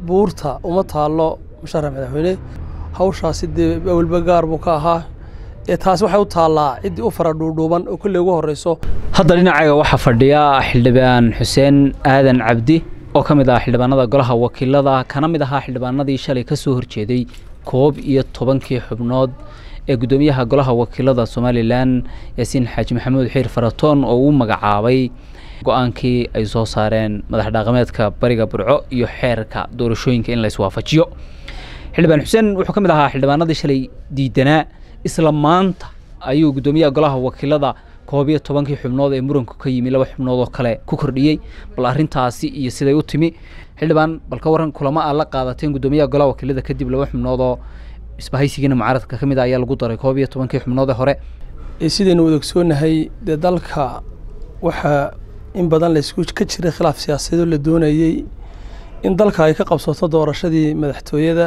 buurta uma taallo musharax madaxweyne hawshaasi dee awalba gaar buu ka ahaa ee taasi waxay u taallaa ciddii u fara dhuudhuuban oo kolley ugu horreyso hadda dhinacayga waxaa fadhiya xildhibaan xuseen aadan cabdi oo ka mid ah xildhibaanada golaha wakiilada kana mid ahaa xildhibaanadii shalay ka soo horjeeday koob iyo tobankii xubnood ee guddoomiyaha golaha wakiilada somalilan yaasiin xaaji maxamuud xiir faratoon oo uu magacaabay go-aankii ay soo saareen madax dhaqameedka bariga burco iyo xeerka doorashooyinka in la iswaafajiyo xildhibaan xuseen wuxuu ka mid ahaa xildhibaanadii shalay diidanaa isla maanta ayuu guddoomiyaha golaha wakiilada koob iyo tobankii xubnood ee muranku ka yimi laba xubnood oo kale ku kordhiyey bal arrintaasi iyo siday u timi xildhibaan bal ka waran kulamo aad la qaadateen guddoomiyaha golaha wakiilada kadib laba xubnood oo isbahaysigiina mucaaradka ka mid a ayaa lagu daray koob iyo tobankii xubnood ee hore sidaynu wada ogsoonahay dee dalka waxaa in badan laysku ka jiray khilaaf siyaasadeedoo la doonayey in dalka ay ka qabsato doorashadii madaxtooyada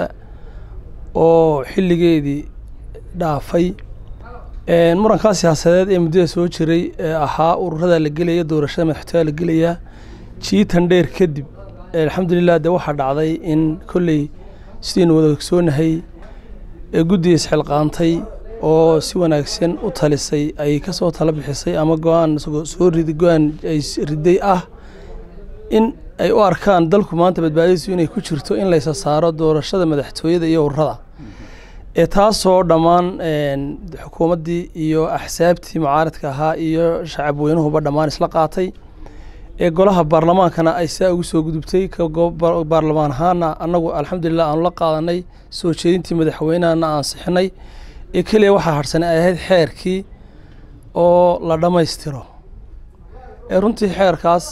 oo xilligeedii dhaafay murankaa siyaasadeed ee muddada soo jiray ee ahaa ururada la gelaya doorashada madaxtooyada la gelayaa jiitan dheer kadib alxamdulilah dee waxaa dhacday in kolley sidaynu wada ogsoonahay ee guddiga isxilqaantay oo si wanaagsan u talisay ay ka soo tala bixisay ama go-aan soo rid go-aan ay riday ah in ay u arkaan dalku maanta badbaadadiisu inay ku jirto in laysa saaro doorashada madaxtooyada iyo ururada ee taasoo dhammaan xukuumaddii iyo axsaabtii mucaaradka ahaa iyo shacab weynuhuba dhammaan isla qaatay ee golaha baarlamaankana ay saa ugu soo gudubtay baarlamaan ahaana annagu alxamdulilah aanu la qaadanay soo jeedintii madaxweynehana ansixinay ee keliya waxaa harsanay ay ahayd xeerkii oo la dhammaystiro ee runtii xeerkaas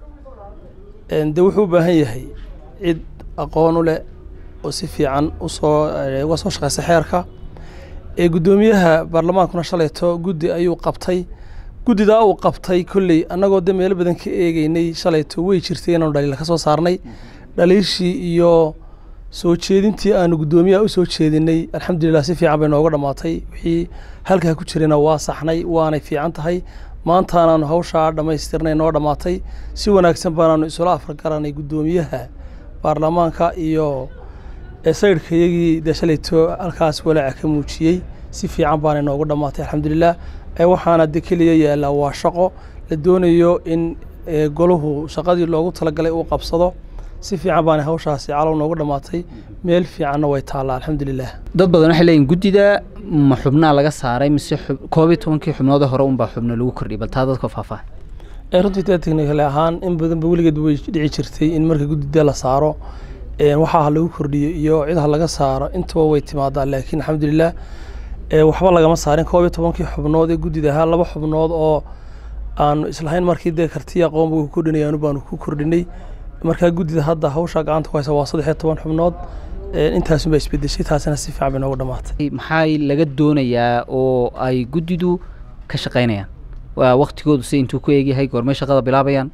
dee wuxuu u baahan yahay cid aqoon u leh oo si fiican usoo uga soo shaqeysa xeerka ee guddoomiyaha baarlamaankuna shalayto guddi ayuu qabtay guddidaa uu qabtay kolley annagoo de meelo badan ka eegeynay shalayto way jirtay inaanu dhaliila ka soo saarnay dhaliishii iyo soo jeedintii aanu guddoomiyaha u soo jeedinay alxamdulilah si fiican bay nooga dhammaatay wixii halkaa ku jirayna waa saxnay waanay fiican tahay maantaanaanu hawshaa dhammaystirnay noo dhammaatay si wanaagsan baanaanu isula afargaranay guddoomiyaha baarlamaanka iyo saydhka iyagii dee shalayto halkaas walaaca ka muujiyey si fiican baanay noogu dhammaatay alxamdulilah waxaana de keliya yaallaa waa shaqo la doonayo in golahu shaqadii loogu talagalay uu qabsado si fiican baana hawshaasi calow noogu dhammaatay meel fiicanna way taallaa alxamdulilah dad badan waxay leeyihin guddida ma xubnaa laga saaray mise koob iyo tobankii xubnoodee hore unbaa xubno lagu kordhiyay bal taa dadka faahfaahan runtii dee technical ahaan in badanba weligeed way dhici jirtay in marka guddida la saaro waxaa ha lagu kordhiyo iyo cid ha laga saaro intaba way timaadaa laakiin alxamdulilah waxba lagama saarin koob iyo tobankii xubnood ee guddida ahaa laba xubnood oo aanu islahayn markii dee kartiya aqoonba ku kordhinayaanu baanu ku kordhinay markaa guddida hadda hawshaa gacanta ku haysa waa saddex iyo toban xubnood intaasunbaa isbedeshay taasina si fiican bay noogu dhammaatay maxaa laga doonayaa oo ay guddidu ka shaqaynayaan waa waktigoodu si intuu ku eegyahay goormay shaqada bilaabayaan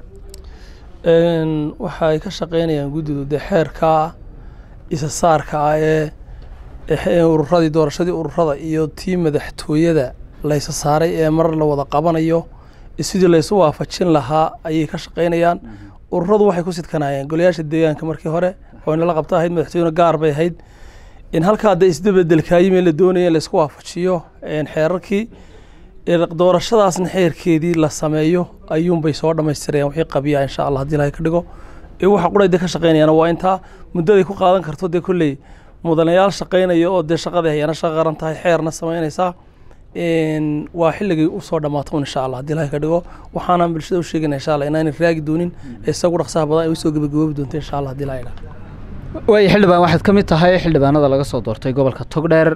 waxa ay ka shaqaynayaan guddidu dee xeerkaa isa saarka ah ee ururadii doorashadii ururada iyo tii madaxtooyada laysa saaray ee mar la wada qabanayo sidii laysu waafajin lahaa ayay ka shaqaynayaan ururadu waxay ku sidkanayeen golayaasha deegaanka markii hore oo inala qabta ahayd madaxtooyena gaar bay ahayd in halkaa dee isdabedelkaayime la doonaya in laysku waafajiyo xeerarkii doorashadaasna xeerkeedii la sameeyo ayuunbay soo dhammaystirayaan wixii qabiya insha allah haddii ilahay ka dhigo ee waxa qura dee ka shaqaynayaan waa intaa muddaday ku qaadan karto dee kolley mudanayaal shaqaynaya oo dee shaqada hayana shaqa qaran tahay xeerna samaynaysaa waa xilligay usoo dhammaato insha allah haddii ilahay ka dhigo waxaana bulshada u sheegayna insha allah inaanay raagi doonin ee isagu dhaqsaha badan ay usoo gebagaboobi doonto insha allah haddii ilahay dhaho waaya xildhibaan waxaad ka mid tahay xildhibaanada laga soo doortay gobolka togdheer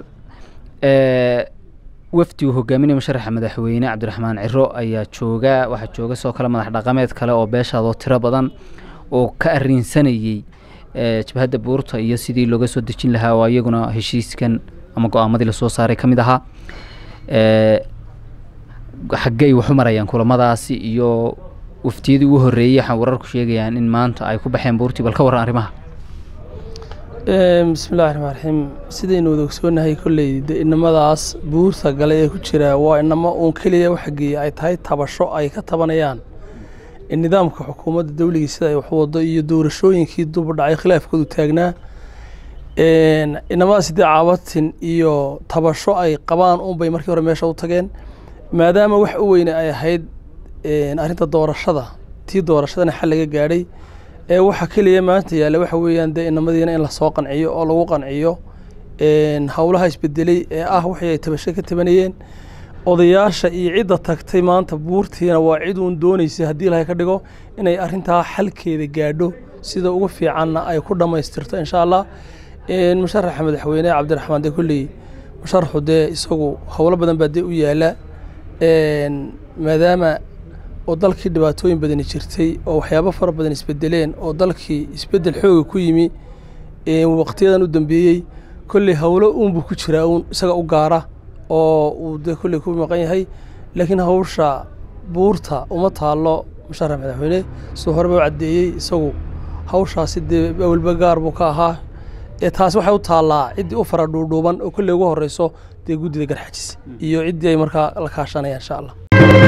wafdi uu hogaaminaya musharaxa madaxweyne cabdiraxmaan ciro ayaa jooga waxaa jooga sidoo kale madax dhaqameed kale oo beeshaadoo tiro badan oo ka arinsanayey jabhadda buurta iyo sidii looga soo dejin lahaa oo iyaguna heshiiskan ama go-aamadii lasoo saaray ka mid ahaa xaggey waxu marayaan kulamadaasi iyo waftiyadii ugu horreeyey waxaan wararku sheegayaan in maanta ay ku baxeen buurtii bal ka warran arrimaha bismillahi raxmaan raxiim sidaynu wada ogsoonahay kolley de inamadaas buurta gale ee ku jira waa inamo uun keliya waxageeye ay tahay tabasho ay ka tabanayaan nidaamka xukuumadda dawligii sida ay wax wado iyo doorashooyinkii duba dhacay khilaafkoodu taagnaa inamada sidee caabatin iyo tabasho ay qabaan unbay markii hore meesha u tageen maadaama wax u weyne ay ahayd arrinta doorashada tii doorashadana xal laga gaadhay ee waxa keliya maanta yaalla waxa weeyaan dee inamadiina in lasoo qanciyo oo lagu qanciyo howlaha isbedelay ee ah waxay ay tabasho ka tabanayeen odayaasha iyo cidda tagtay maanta buurtiina waa cid uun doonaysay haddii ilahay ka dhigo inay arrintaa xalkeeda gaadho sida ugu fiicanna ay ku dhammaystirto insha allah musharaxa madaxweyne cabdiraxmaan de kolley musharaxu dee isagu howlo badan baa dee u yaala maadaama oo dalkii dhibaatooyin badani jirtay oo waxyaabo fara badan isbedeleen oo dalkii isbedel xooga ku yimi waqtiyadan u dambeeyey kolley howlo uunbuu ku jiraa uun isaga u gaara oo uu dee kolley ku maqan yahay laakiin hawsha buurta uma taalo musharax madaxweyne siduu horeba u caddeeyey isagu hawshaasi dee awalba gaar buu ka ahaa ee taasi waxay u taallaa ciddii u fara dhuudhuuban oo kolley ugu horreyso dee guddida garxajis iyo ciddii ay markaa la kaashanayaan insha allah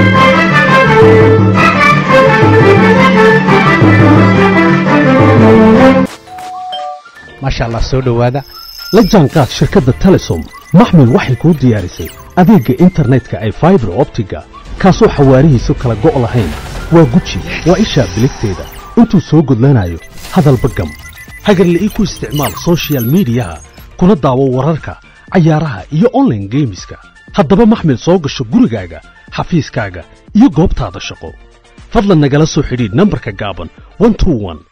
maasha allah soo dhowaada la jaanqaad shirkadda telesom maxmil waxay kuu diyaarisay adeegga internetka ay faibar optiga kaasoo xawaarihiisu kala go' lahayn waa guji waa ishaa biligteeda intuu soo gudlanayo hadalba gam hagarla'ii ku isticmaal sochial midiyaha kuna daawo wararka cayaaraha iyo onlaine geemiska haddaba maxmil soo gasho gurigaaga xafiiskaaga iyo goobtaada shaqo fadlan nagala soo xidhiidh nambarka gaaban